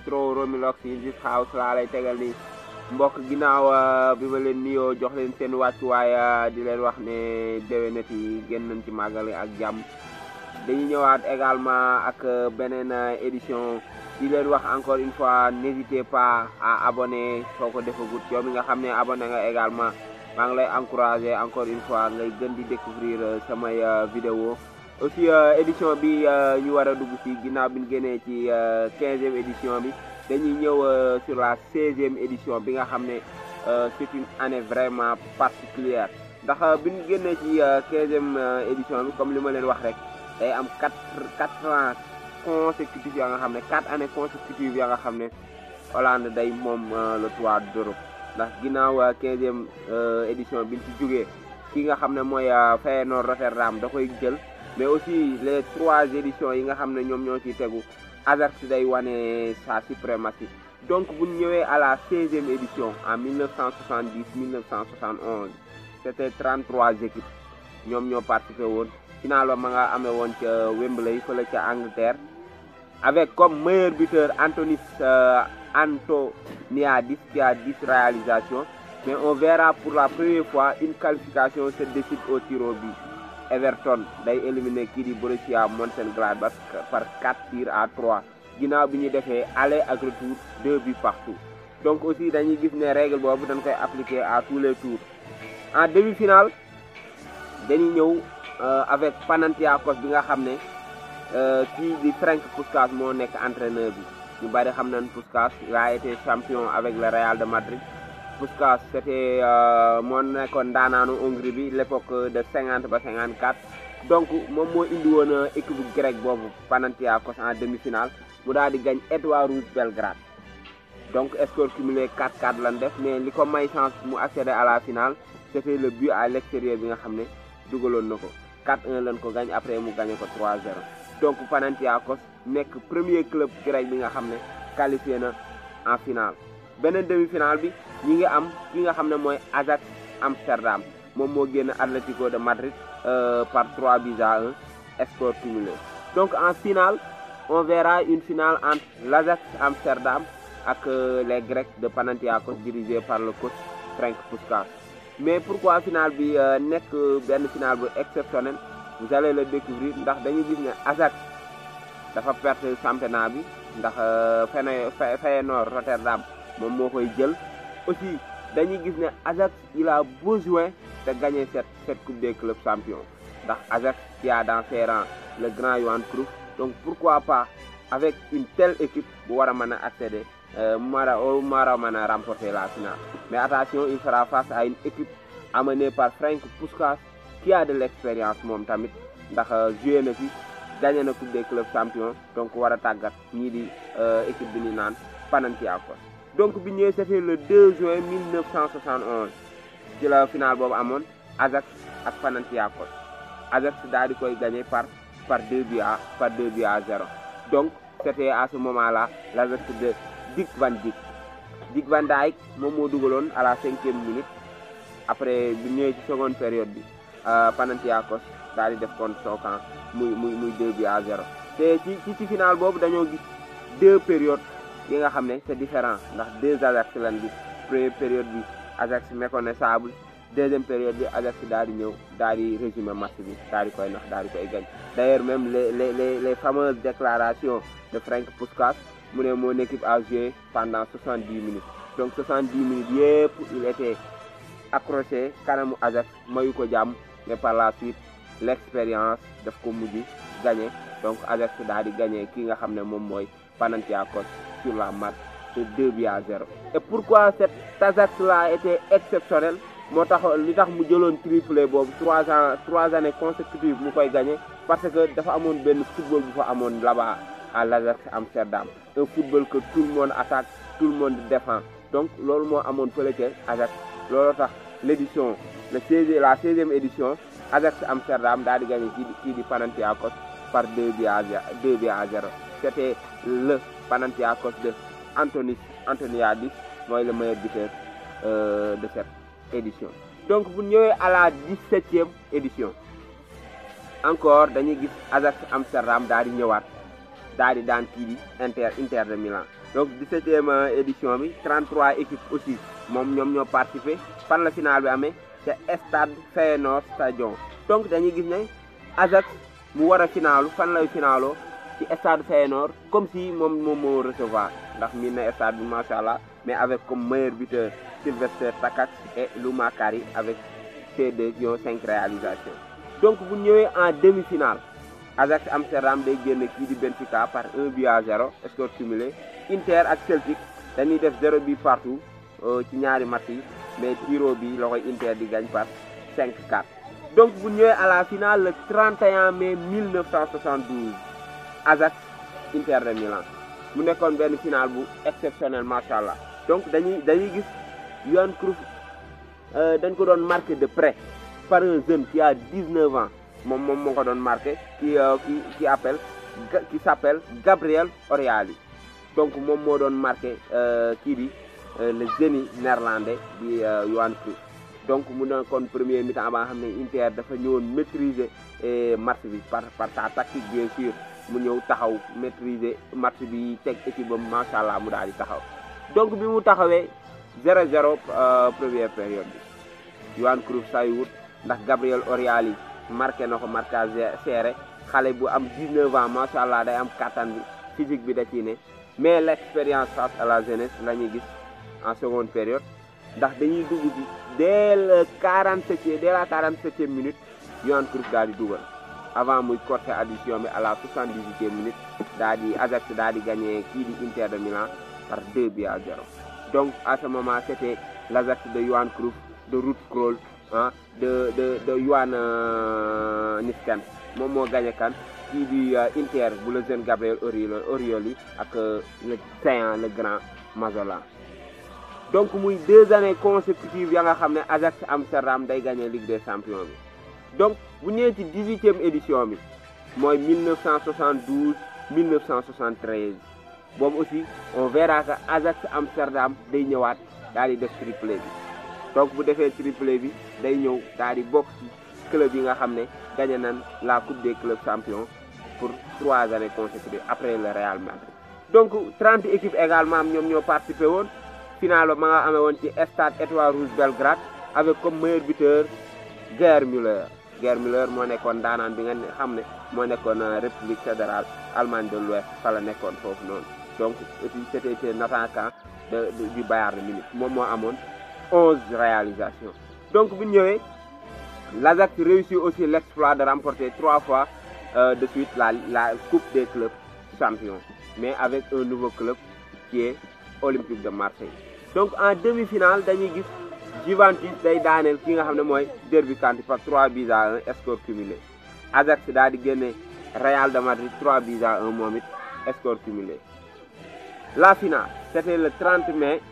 Nitro Romilox yi Zik House laa lay tegal ni mbokk ginnaaw bi ma leen nuyoo jox leen seen wàccuwaay di leen wax ne déwénat yi génn nañ ci màggal ak jàmm dañuy ñëwaat également ak beneen édition di leen wax encore une fois n'hésitez pas à abonner soo ko defagut yow mi nga xam ne abonné nga également maa ngi lay encourager encore une fois ngay gën di découvrir samay vidéo aussi édition bi ñu war a dugg ci ginnaaw bi ñu génnee ci quinzième édition bi dañuy ñëw sur la seizième édition bi nga xam ne c'est une année vraiment particulière ndax bi ñu génnee ci quinzième édition bi comme li ma leen wax rek day am quatre quatre ans consécutifs ya nga xam ne quatre années consécutives ya nga xam ne Hollande day moom le toit d'Europe ndax ginnaaw quinzième édition bi ñu ci jógee ki nga xam ne mooy Feyenoord Rotterdam da koy jël mais aussi les trois éditions yi nga xam ne ñoom ñoo ciy tegu Ajax day wane sa suprématie donc bu ñu ñëwee à la seizième édition en 1970 1971 c'était 33 équipes ñoom ñoo participé woon final ba ma nga amee woon ca Wembley fële ca Angleterre avec comme meilleur buteur Antonis Antoniadis qui a 10 réalisations mais on verra pour la première fois une qualification se décide au tir au but Everton day éliminé kii di Borussia Mönchengladbach par 4 tirs à 3 ginnaaw bi ñu defee aller ak retour 2 buts partout donc aussi dañuy gis ne règle boobu dañ koy appliquer à tous les tours en demi-finale dañuy ñëw avec Panathinaikos bi nga xam ne kii di Frank Puskas moo nekk entraîneur bi ñu bari xam nañ Puskas il a été champion avec le Real de Madrid Puskas c'était moo nekkoon daanaanu Hongrie bi l'époque de 50 ba 54 donc moom moo indi woon équipe grecque boobu Panathinaikos en demi-finale mu daal di gañ Étoile Rouge Belgrade donc score cumulé 4-4 lan def mais li ko may chance mu accéder à la finale c'était le but à l'extérieur bi nga xam ne dugaloon na ko 4-1 lañ ko gañ après mu gagné ko 3-0 donc Panathinaikos nekk premier club grec bi nga xam ne qualifié na en finale beneen demi-finale bi ñi ngi am ki nga xam ne mooy Ajax Amsterdam moom moo génn Atlético de Madrid par 3 buts à 1 score cumulé donc en finale on verra une finale entre l'Ajax Amsterdam ak les Grecs de Panathinaikos dirigés par le coach Frank Puskas mais pourquoi finale bi nekk benn finale bu exceptionnel vous allez le découvrir ndax dañu gis ne Ajax dafa perte championnat bi ndax Feyenoord Rotterdam moom moo koy jël aussi dañuy gis ne Ajax il a besoin de gagner cette cette coupe des clubs champions ndax Ajax qui a dans ses rangs le grand Johan Cruyff donc pourquoi pas avec une telle équipe bu war a mën a accéder mara mara mën a remporter la finale mais attention il fera face à une équipe amenée par Frank Puskas qui a de l'expérience moom tamit ndax joué na fi gagné na coupe des clubs champions donc war a tàggat ñii di équipe bi ñu naan Panathinaikos donc bi ñëwee c'était le 2 juin 1971 ci la finale boobu amoon Ajax ak Panathinaikos Ajax daal di koy gagné par par 2 buts à par 2 buts à 0 donc c'était à ce moment-là l'Ajax de Dick Van Dijk Dick Van Dijk moom moo dugaloon à la cinquième minute après bi ñëwee ci seconde période bi Panathinaikos daal di def contre son camp muy muy muy 2 buts à 0 te ci ci ci finale boobu dañoo gis deux périodes yi nga xam ne c'est différent ndax deux Ajax lan bi première période bi Ajax méconnaissable deuxième période bi Ajax daal di ñëw daal di résumer match bi daal di koy nax daal di koy gañ d'ailleurs même les les les les fameuses déclarations de Frank Puskas mu ne mon équipe a joué pendant 70 minutes donc 70 minutes yëpp il était accroché kanamu Ajax mayu ko jàmm mais par la suite l'expérience daf ko mujj gagné donc Ajax daal di gagné ki nga xam ne moom mooy Panathinaikos sur la marque de 2 buts à 0 et pourquoi cet Ajax là a été exceptionnel moo tax li tax mu jëloon triplé boobu trois ans trois années consécutives mu koy gagné parce que dafa amoon benn football bu fa amoon là-bas à l'Ajax Amsterdam un football que tout le monde attaque tout le monde défend donc loolu moo amoon fële ca Ajax loolu tax l'édition le seize la seizième édition Ajax Amsterdam daal di gagné kii di kii di Panathinaikos par 2 buts à 2 buts à 0 c'était le Panathinaikos de Antonis Antoniadis mooy le meilleur buteur euh, de cette édition donc bu ñëwee à la 17e édition encore dañuy gis Ajax Amsterdam daal di ñëwaat daal di daan kii di Inter Inter de Milan donc 17e édition bi 33 équipes aussi moom ñoom ñoo participé fan la finale bi amee te stade Feyenoord Stadion donc dañuy gis ne Ajax mu war a finaalu fan lay finaaloo ci stade Feyenoord comme si moom moom moo recevoir ndax miin na stade bi macha allah mais avec comme meilleur buteur Sylvester Takac et Louma Kari avec ses deux qui ont cinq réalisations donc bu ñëwee en demi-finale Ajax Amsterdam day génn kii di Benfica par 1 but à 0 score cumulé Inter ak Celtic dañuy def 0 but partout ci ñaari match yi mais tiro bi la koy Inter di gagne par 5-4 donc bu ñëwee à la finale le 31 mai 1972 Ajax Inter de Milan mu nekkoon benn finale bu exceptionnel macha allah donc dañuy dañuy gis Johan Cruyff dañ ko doon marqué de près par un jeune qui a 19 ans moom moom moo ko doon marqué qui qui qui appelle qui s'appelle Gabriel Oriali donc moom moo doon marqué kii di le génie néerlandais di Johan Cruyff donc mu nekkoon premier mi-temps ba nga xam ne Inter dafa ñëwoon maîtriser match bi par par sa tactique bien sûr mu ñëw taxaw maîtriser match bi teg équipe ba macha allah mu daal di taxaw donc bi mu taxawee 0-0 première période bi Johan Cruyff saywut ndax Gabriel Oriali marqué na ko marquage serré xale bu am 19 ans macha allah day am kattan bi physique bi da ciy ne mais l'expérience face à la jeunesse la ñuy gis en seconde période ndax dañuy dugg ci dès le 47e dès la 47e minute Johan Cruyff daal di dugal avant muy corter addition bi à la 78e minute daal di Ajax daal di gagné kii di Inter de Milan par 2 buts à 0 donc à ce moment c'était l'Ajax de Johan Cruyff de Ruud Krol ah de de de Yohan Niskans moom moo gagné kan kii di Inter bu le jeune Gabriel Orioli ak le séant le grand Mazola donc muy deux années consécutives ya nga xam ne Ajax Amsterdam day gagné Ligue des champions bi donc bu ñëwee ci dix-huitième édition bi mooy 1972 1973 boobu aussi on verra que Ajax Amsterdam day ñëwaat daal di def triplé bi donc bu defee triplé bi day ñëw daal di bokk ci club yi nga xam ne gagné nañ la coupe des clubs champions pour trois années consécutives après le Real Madrid donc 30 équipes également ñoom ñoo participé woon final ma nga amee woon ci stade Étoile Rouge Belgrade avec comme meilleur buteur Gerd Müller Gerd Müller moo nekkoon daanaan bi nga xam ne moo nekkoon République fédérale Allemagne de l'Ouest fa la nekkoon foofu noonu donc aussi c'était un attaquant de du Bayern de Munich moom moo amoon 11 réalisations donc bu ñëwee l'Ajax réussit aussi l'exploit de remporter trois fois euh, de suite la la coupe des clubs champions mais avec un nouveau club qui est Olympique de Marseille donc en demi-finale dañuy gis Juventus day daaneel ki nga xam ne mooy Derby County par 3 buts à 1 score cumulé Ajax daal di génne Real de Madrid 3 buts à 1 moom it score cumulé la finale c'était le 30 mai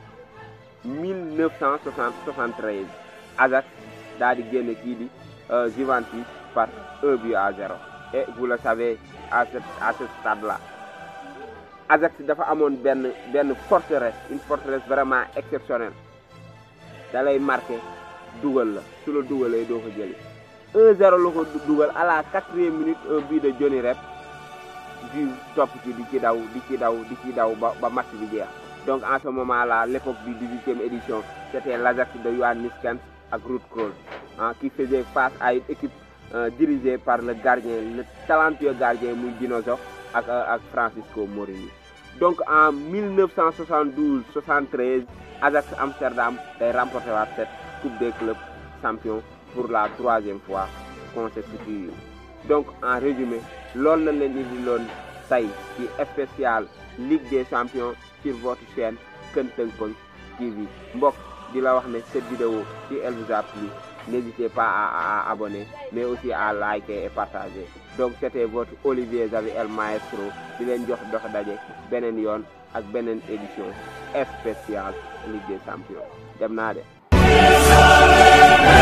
1973 Ajax daal di génne kii di Juventus par 1 but à 0 et vous le savez à ce à ce stade-là Ajax dafa amoon benn benn forteresse une forteresse vraiment exceptionnelle da lay marqué dugal la su la dugalee doo ko jëli 1-0 la ko dugal à la quatrième minute un but de Johnny Rep du topp ci di ci daw di ci daw di ci daw ba ba match bi jeex donc en ce moment là l'époque du 18e édition c'était l'Ajax de Johan Niskans ak Ruud Krol ah qui faisait face à une équipe euh, dirigée par le gardien le talentueux gardien muy Dinozo ak ak Francisco Morini donc en 1972 73 Ajax Amsterdam day remporté waat cette coupe des clubs champions pour la troisième fois consécutive donc en résumé loolu la leen indi loon tey ci spécial Ligue des champions sur votre chaîne Kenteng Peng TV mbokk di la wax ne cette vidéo si elle vous a plu n'hésitez pas à, à, à abonner mais aussi à liker et partager donc c'était votre Olivier Xavi El Maestro di leen jox dox daje beneen yoon ak beneen édition spéciale Ligue des champions dem naa de